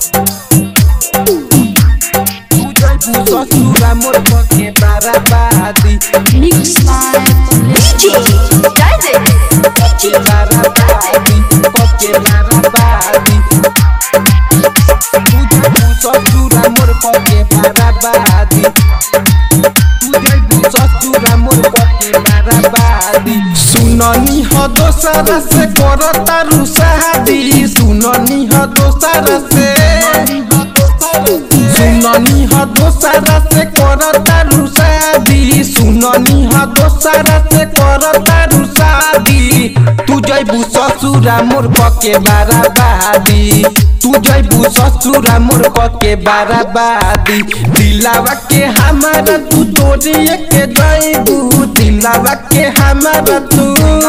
तू जइबू ससुरा मोर पके बाराबादी Mix by DJ Daddy. पके बाराबादी पके बाराबादी तू जइबू ससुरा मोर पके बाराबादी तू जइबू ससुरा मोर पके बाराबादी सुननी ह दोसरा से करता रुसादी सुननी ह दोसरा से सुननी ह दोसरा से करता रुसादी सुननी ह दोसरा से करता रुसादी तू जइबू ससुरा मोर पके बाराबादी तू जइबू ससुरा मोर पके बाराबादी दिलावा के हमारा तू तोड़िए के जइबू दिलावा के हमारा तू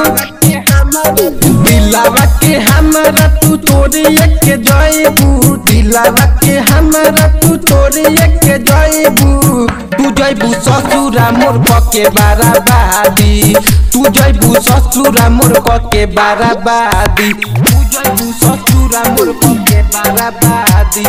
दिलावा के हमारा तू तोड़िए के जइबू दिलावा के हमारा तू तोड़िए के जइबू तू जइबू ससुरा मोर पके बाराबादी तू जइबू ससुरा मोर पके बाराबादी तू जइबू ससुरा मोर पके बाराबादी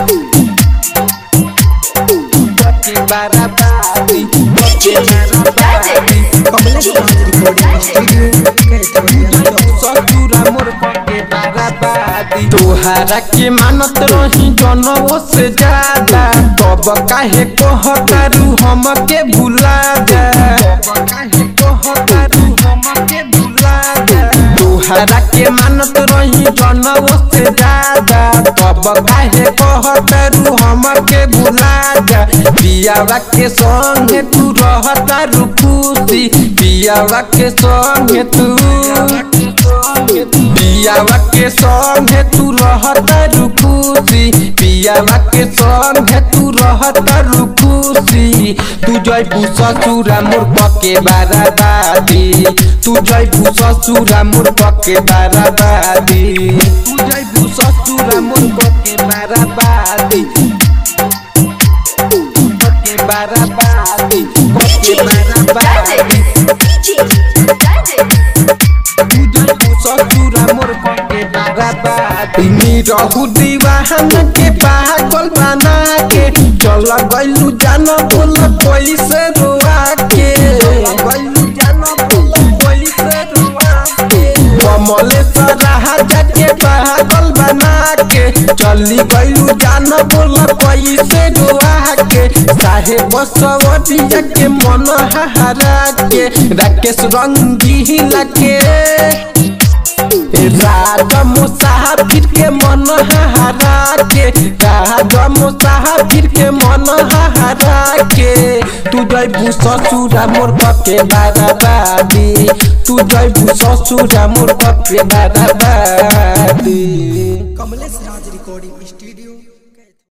पके बाराबादी पके बाराबादी कमलेश राज रिकॉर्डिंग स्टूडियो ससुरा मोर पके बाराबादी तोहारा के मानत रही जनवो से ज्यादा तब काहे कहतारू हमके भुला जा काहे कहतारू हमके भुला जा तोहारा के मानत रही जनवो से ज्यादा तब काहे कहतारू हमके भुला जा पियावा के संगे तू रहतारू खुशी पियावा के संगे तू पियावा के संगे तू रहता रुकुसी पियावा के संगे तू रहता रुकुसी तू जइबू ससुरा मोर पके बाराबादी तू जइबू ससुरा मोर पके बाराबादी तू जइबू ससुरा मोर पके बाराबादी पके बाराबादी पके बाराबादी DJ Daddy. रहू दीवान के पागल बना के चल गइलू जान बोल पैसे रोआ के गइलू जान बोल पैसे रोआ के कमलेश्वर राजा के पागल बना के चली गइलू जान बोल पैसे रोआ के साहेब सवरिया के मन हरा के राकेश रंगीला के राज मुसाफिर के मन हरा के राज मुसाफिर के मन हरा के तू जइबू ससुरा मोर पके बाराबादी तू जइबू ससुरा मोर पके बाराबादी कमलेश राज रिकॉर्डिंग स्टूडियो